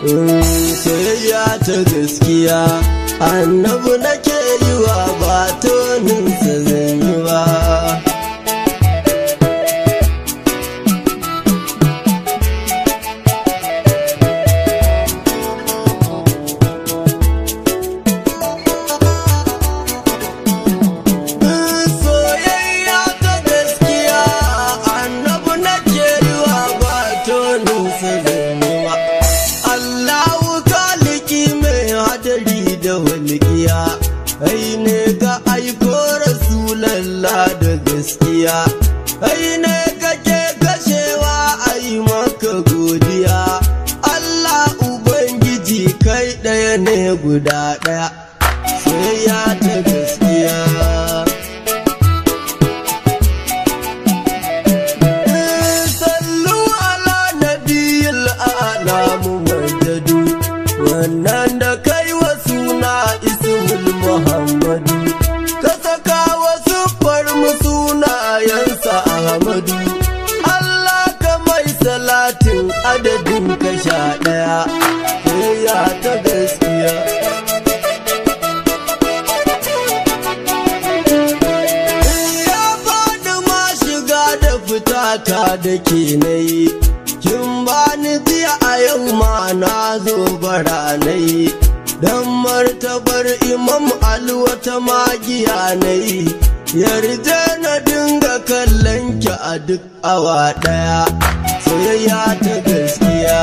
soyayya ta gaskiya annabu nake yi wa ba toninsa zan yi ba soyayya ta gaskiya annabu nake yi wa ba toninsa zan yi ba Allahu kaliki mai hadari da walƙiya ai ne ka aiko rasulallah da gaskiya ai ne kake kashewa ai maka godiya Allah Ubangiji kai ɗaya ne guda ɗaya soyayya ta gaskiya sallu ala nabiyil ala muhammadu wannan da kai wa suna ismul muhammadu ka saka wa siffar mu sunayensa ahmadu Allah ka mai salatin adadin ka sha ɗaya ya ta gaskiya ya faɗi ma shiga da fita ta da ke na yi kin bani jiya a yau ma na zo baranai dan martabar imam alwata magiya na yi yarda na dinga kallon ki a duk awa ɗaya soyayya ta gaskiya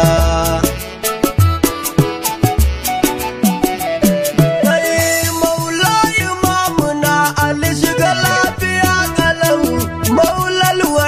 Kai maula imamuna Ali shiga lafiya kalau maulal